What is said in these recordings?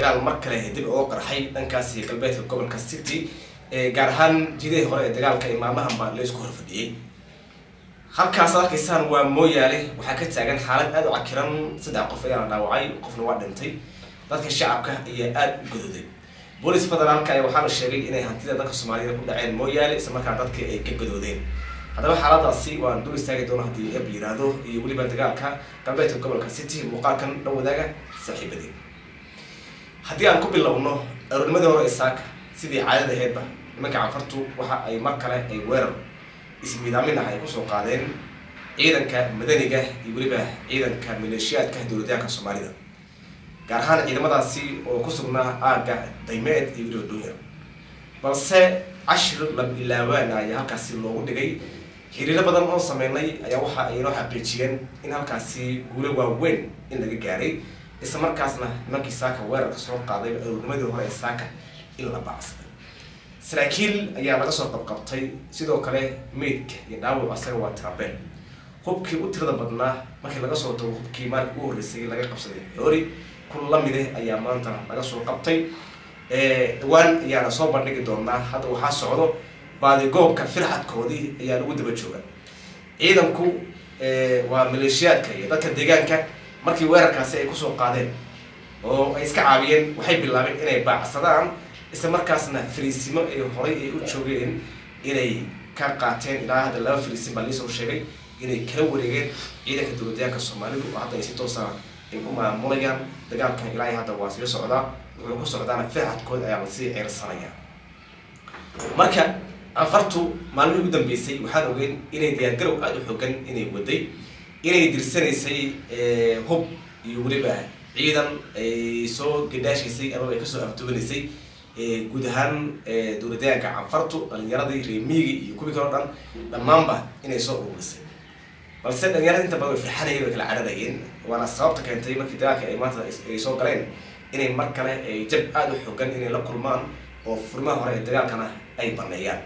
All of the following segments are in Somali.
dagaal mar kale dib uga qarxay dhankaasi galbeedka gobolka city gaar ahaan jidihii hore ee dagaalka ee maalmahanba la isku horfadhiyey halkaas arkaysaan waa mooyaale waxaa ka taagan xaalad aada u cakiran saddex qof ayaa la dhaawacay qofna waa dhintay dadka shacabka ayaa aada u gadooday booliis federaalka ayaa waxaa la sheegay inay hantida dadka soomaaliyed ku dhaceen mooyaale isla markaa dadkii ay ka gadoodeen haddaba xaaladaasi waan dul istaagi doono haddii eb yiraahdo iyo weliba dagaalka galbeedka gobolka city muuqaalkan dhan wadaaga saaxiibadii haddii aan ku bilowno aroornimadii hore isaaka sidii caadada aheedba nimanka canfartu waxa ay mar kale ay weerar ismiidaamin ah ay kusoo qaadeen ciidanka madaniga iyo weliba ciidanka maleeshiyaadka dowladyaanka soomaalida gaar ahaan ciidamadaasi oo ku sugnaa aagga daymeed iyo weliba dunya balse cashir lab ilaawaan ayaa halkaasi loogu dhigay xiriiro badan oo sameynay ayaa waxa ay noo xaqiijiyeen in halkaasi guulo waaweyn in laga gaaray isla markaasna nimankii saaka weerarka soo qaaday aroornimadii hore ee saaka in la baacsaday saraakiil ayaa laga soo qabqabtay sidoo kale meydka iyo dhaawac asaga waa tirabeen hubkii u tirada badnaa markii laga soo tago hubkii maalinka u horreysay laga qabsaday xoori kun lamide ayaa maanta laga soo qabtay dhawaan ayaana soo bandhigi doonaa hadda waxaa socdo baadigoobka firxadkoodii ayaa lagu daba jooga ciidanku waa maleeshiyaadka iyo dadka deegaanka markii weerarkaasi ay kusoo qaadeen oo ay iska caabiyeen waxay bilaabeen inay baacsadaan isla markaasna fariisimo ay horay ay u joogeen inay ka qaateen ilaa hadda laba fariisin baa liisoo sheegay inay kala wareegeen ciidanka dowladyaanka soomaalidu oo hadda ay si toosa ay ku maamulayaan dagaalkan ilaa hadda waa sii socdaa wuxuu ku socdaana firxadkooda ayaa lasii ceersanaya marka anfartu maalmihii ugu dambeysay waxaan ogeyn inay diyaargarow aada u xoogan inay waday inay dirsanaysay hub iyo weliba ciidan ay soo gadhaashaysay amaba ay kasoo afduwanaysay guud ahaan dowladyaanka canfartu dhalinyaradii reemiigii iyo kuwii kaleo dhan dhammaanba inay soo ururisay balse dhalinyarada inta badan way firxanayeen way kala cararayeen waana sababta keentay markii dagaalka ay maanta ay soo galeen inay mar kale ay jab aada u xoogan inay la kulmaan oo furmaha hore ee dagaalkana ay baneeyaan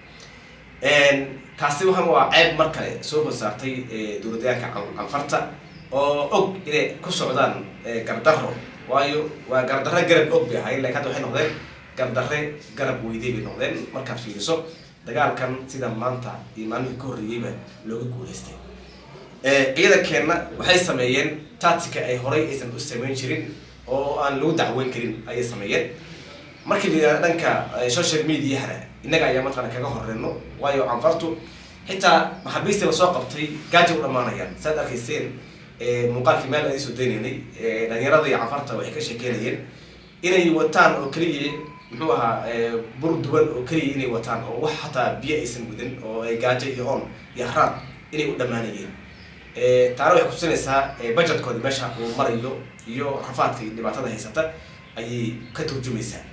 taasi waxa waa ceeb mar kale soo horsaartay dowladyaanka canfarta oo og inay ku socdaan gardarro waayo waa gardarre garab og bay ahayn lakin hadda waxay noqdeen gardarre garab weydey bay noqdeen markaad fiiriso dagaalkan sida maanta iyo maalmihii ka horreeyeyba looga guulaystay ciidankeenna waxay sameeyeen tactica ay horay aysan u sameyn jirin oo aan lagu dacweyn karin ayay sameeyeen markii la yihahda dhanka social mediahana innaga ayaa mataqana kaga horeyno waayo canfartu xitaa maxaabiistii lasoo qabtay gaaja u dhamaanayaan saad arkayseen muuqaalkii meel aan isoo daynaynay dhalinyarada iyo canfarta waxay ka sheekeynayeen inay wataan oo keliya muxuu ahaa bur duwan oo keliya inay wataan oo wax hataa biyo aysan gudin oo ay gaajo iyo on iyo haraad inay u dhamaanayeen taana waxay kutusinaysaa budgetkoodi meesha uu marayo iyo rafaadka iyo dhibaatada haysata ayay ka turjumaysaa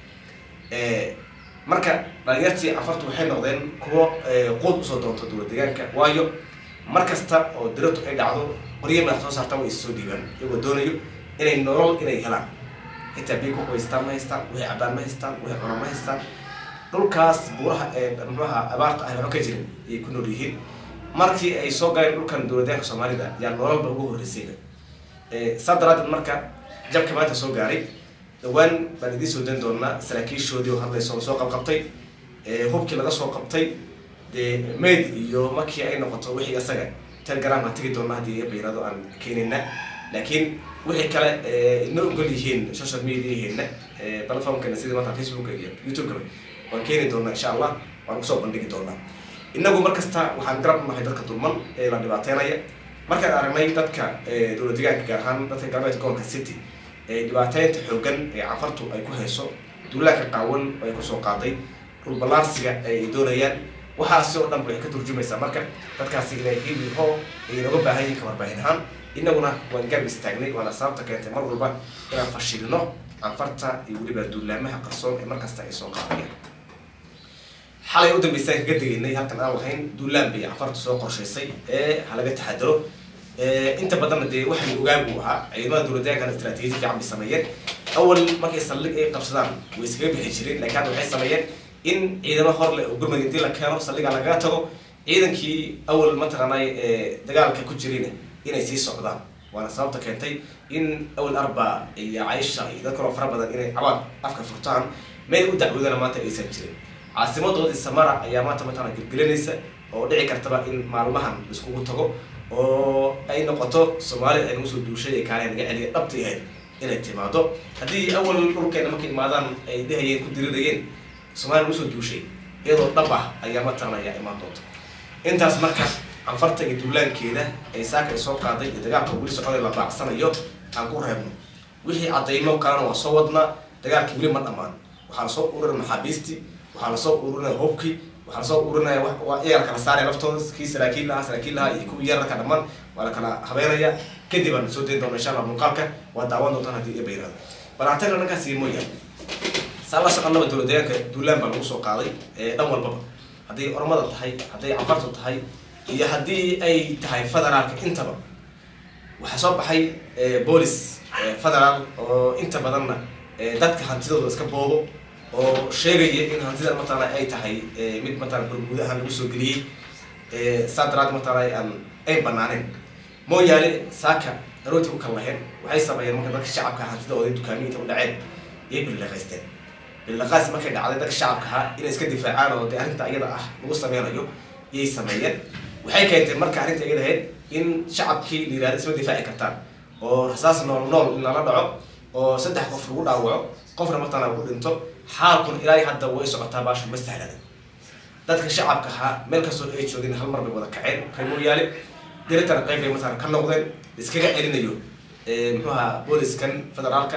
marka dhalinyartii canfartu waxay noqdeen kuwo quud usoo doonto dowlad deegaanka waayo mar kasta oo diratu ay dhacdo qorye madax soo saartaan way issoo dhiibaan iyagoo doonayo inay nolol inay helaan xitaa biyo ku haystaan ma haystaan waxay cabaan ma haystaan waxay cunaan ma haystaan dhulkaas buuraha ee muxuaha abaarta ah waxba ka jirin ayay ku nool yihiin markii ay soo galeen dhulkan dowladyaanka soomaalida yaa nololba ugu horreysayba saa daraadeed marka jabka maanta soo gaaray dhawaan baan idiin soo dan doonaa saraakiishoodii oo hadlayso lasoo qabqabtay hubkii laga soo qabtay dee mayd iyo markii ay noqoto wixii isaga telegram aan tegi doona haddii bayirado aan keenina laakiin wixii kale ina ogol yihiin social mediaheena platformkeena sidii maanta facebooka iyo youtube-ka waan keeni doonaa insha allah waan kusoo bandhigi doonaa inagu markasta waxaan garab unahay dadka dulman ee la dhibaateynaya markaan aragnay dadka dowlad deegaanka gaar ahaan dadka galbeedka gobolka city dhibaateynta xoogan ee canfartu ay ku hayso duulaanka qaawan oo ay kusoo qaaday dhulballaarsiga ay doonayaan waxaasi oo dhan waxay ka turjumaysaa marka dadkaasi inay hibi ho ay nooga baahan yihin ka warbaahin ahaan inaguna waan garab istaagnay waana sababta keentay mar walba inaan fashilino canfarta iyo weliba duulaamaha qarsoon ee markasta ay soo qaadayaan xalay u dambeysaan kaga degaynay halkan aan lahayn duulaan bay canfartu soo qorshaysay ee halaga taxadaro inta badanna dee waxay ogaan buu ahaa ciidamada dowladyaankan istraatiiji fiican bay sameeyeen awal markay saldhig ay qabsadaan way iskaga bixi jireen laakiin hadda waxay sameeyeen in ciidamo hor leh oo gurmad intii la keeno saldhigaa lagaga tago ciidankii awal mataqaanay dagaalka ku jirayna inay sii socdaan waana sababta keentay in awal arba iyo caysha iyo dad kaloo fara badan inay cabaad afka furtaan meel u dacwoodana maanta aysan jirin caasimadoodii samara ayaa maanta mataqana gelgelinaysa oo dhici kartaba in maalmahan iskugu tago oo ay noqoto soomaali ay nagu soo duushay ee kaale naga celiya dhabta yahayd inay timaado haddii awal dhulkeena markay imaadaan ay dhehayeen ku dirirayeen soomaaliya nagu soo duushay iyadoo dhab ah ayaa mataqana ayaa imaan doonta intaas marka canfarta iyo duulaankeeda ay saaka ay soo qaaday iyo dagaalka weli socday la baacsanayo aan ku reebno wixii cadaymo kalena waa soo wadnaa dagaalkii weli ma dhammaan waxaa lasoo ururinaya maxaabiistii waxaa lasoo ururinaya hubkii waxaa lasoo ururinaya iyaga kala saaraya laftooda kii saraakiil lahaa saraakiil lahaa iyo kuwii yararka dhammaan waa la kala habeynaya kadib aan soo dayn doona insha allah muuqaalka waa daawan doontaan haddii iyo bayrado bal aan tagna dhankaas iyo mooyaan saa la soconaba dowlad deegaanka duulaan baa lagu soo qaaday dhan walbaba hadday ormada tahay hadday canfartu tahay iyo haddii ay tahay federaalka intaba waxaa soo baxay boolis federaal oo inta badanna dadka hantidooda iska boobo oo sheegaya in hantida mataqaana ay tahay mid mataqana burguud ahaan lagu soo geliyey saa daraad mataqaana aan ay banaaneen mooyaane saaka arooti u kala laheen waxay sameeyeen marka dadka shacabka hantidooda dukaamiinta u dhaceen iyay bililaqaysteen bililaqaas markay dhacday dadka shacabka ahaa inay iska difaacaan oo dee arrinta iyada ah lagu sameynayo iyay sameeyeen waxay keentay marka arrinta iyada ahayd in shacabkii la yihahdo isma difaaci kartaan oo rasaas nool nool in lala dhaco oo saddex qof lagu dhaawaco qofna mataqana ku dhinto xaalkun ilaa hadda way socotaa baasha ma sahlana dadka shacabka ahaa meel kastoo ay joogeen hal mar bay wada kaceen reer mooyaale diritana qayb bay mataqana ka noqdeen iskaga celinayo muxuu ahaa booliskan federaalka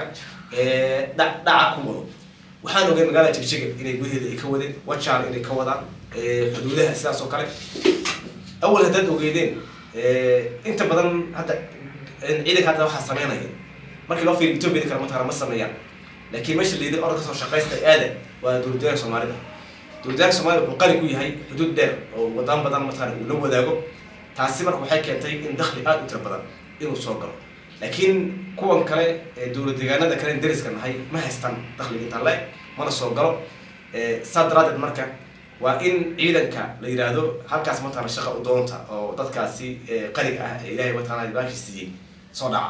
dha dhaca ku wado waxaan ogeen magaalada jigjiga inay gudaheeda ay ka wadeen wajaal inay ka wadaan xuduudaha sidaas oo kale awal haddaad ogeydeen inta badan hadda ciidanka hadda waxaa sameynaya markii loo fiiriyo ethiopia kale mataqana ma sameeyaan laakiin meesha layidhi orod kasoo shaqaysta aada waa dowladdeegaanka soomaalida dowladdeegaanka soomaalida wuxuu qani ku yahay xuduud dheer oo wadaan badan mataqana uu la wadaago taasi marka waxay keentay in dakhli aada u tira badan inuu soo galo laakiin kuwan kale dowlad deegaanada kale dariska nahay ma haystaan dakhliga intaan le mana soo galo saa daraadeed marka waa in ciidanka la yidhaahdo halkaas mataqana shaqa u doonta oo dadkaasi qaniga ah ee ilaahay mataqana baashii siiyey soo dhaca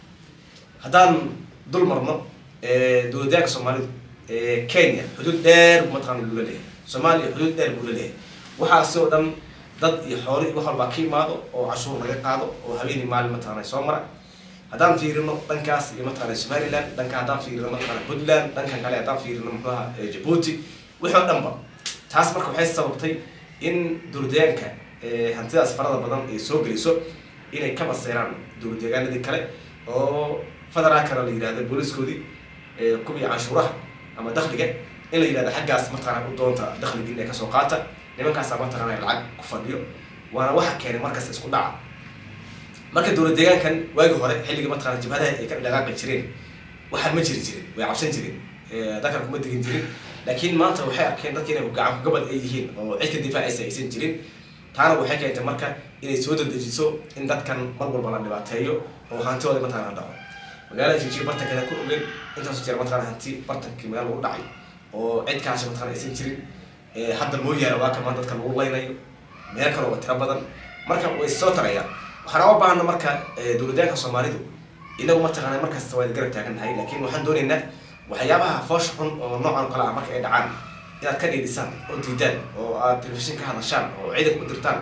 haddaan dul marno dowladyaanka soomaalidu kenya xuduud dheer buu mataqana buu la leeyahay soomaaliya xuduud dheer buu la leeyahay waxaasi oo dhan dad iyo xooli wax walbaa ka imaado oo cashuur laga qaado oo habeeni maalin mataqana soo mara haddaan fiirino dhankaas iyo mataqana somaliland dhanka haddaan fiirino mataqana puntland dhankan kale haddaan fiirino muxuaha jabuuti wixii oo dhanba taas marka waxay sababtay in dowladdeegaanka hantidaas farada badan ay soo geliso inay ka baseeraan dowladdeegaanadii kale oo federaalkana la yihahdo booliskoodii kuwii canshuuraha ama dakhliga in la yihahdo xaggaas mataqana u doonta dakhligii inay kasoo qaata nimankaasa mataqana lacag ku fadhiyo waana waxa keenay markaas isku dhaca marka dowlad deegaankan waagii hore xilligii mataqana jabhadaha ay ka dhaqaaqi jireen waxaan ma jiri jirin way cabsan jireen dalkan kuma degin jirin laakiin maanta waxay arkeen dadki inay gacan gabad ay yihiin oo cid ka difaacaysa aysan jirin taana waxay keentay marka inay soo dadejiso in dadkan mar walba la dhibaateeyo oo hantidooda mataqana dhaco magaalada jijig bartankeeda ku ogeen intaasu jira mataqana hanti bartankii meel lagu dhacay oo cid kaasi mataqana aysan jirin hadda mooyaane waa kamaan dadka lagu laynayo meel kale oo tiro badan marka way soo tarayaan waxaan uga baahana marka dowladyaanka soomaalidu inagu mataqana markasta waa garab taagannahay laakiin waxaan doonaynaa waxyaabaha foosh xun oo noocan kale ah marka ay dhacaan inaad ka dhiidhisaan oo diidaan oo aad telefishin ka hadashaan oo ciidanka u dirtaan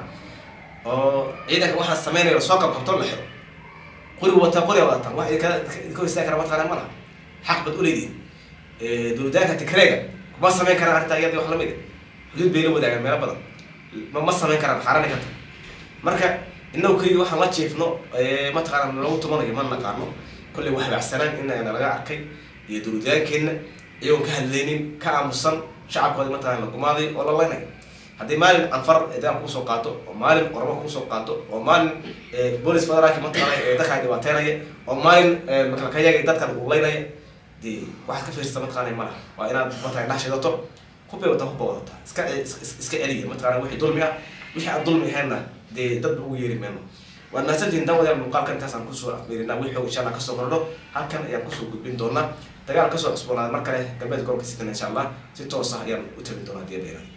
oo ciidanka waxaa sameynaya soo qabqabto la xiro qori wataa qori wadataan wax idinka hostaa kara mataqana ma laha xaq bad uleedihin dowladyaanka tikreega kuma sameyn karaan arrintaa iyada wax lamid xuduud bay la wadaagaan meelo badan ma ma sameyn karaan xaarani karta marka inagu keliya waxaan la jiifno mataqaana lagu tumanayo ma naqaano kolley wax baacsanaan inana laga arkay iyo dowladyaankeena iyagoon ka hadlaynin ka aamusan shacabkooda mataqana la gumaaday oo la leynayo haddii maalin anfar dagaal kuusoo qaato oo maalin oramo kuusoo qaato oo maalin boolis federaalki mataqana dadkaa dhibaateynaya oo maalin makalkayaga dadkan uu leynaya dee waxaad ka fiirsa mataqana malaha waa inaad mataqana dhex shidato hubbay wata hubba wadata iska iska celiya mataqana wixii dulmi ah wixii aan dulmi ahaynna dee dadba ugu yeeri mayno waad mahadsantihin daawadayaal muuqaalkan intaasaan kusoo afmeerinaa wixii insha allah kasoo kordho halkan ayaan kusoo gudbin doonaa dagaal kasoo cusboonaaday mar kale galbeed gobolka sitan insha allah si toos ah ayaan u tagin doonaa hadii la yihahdo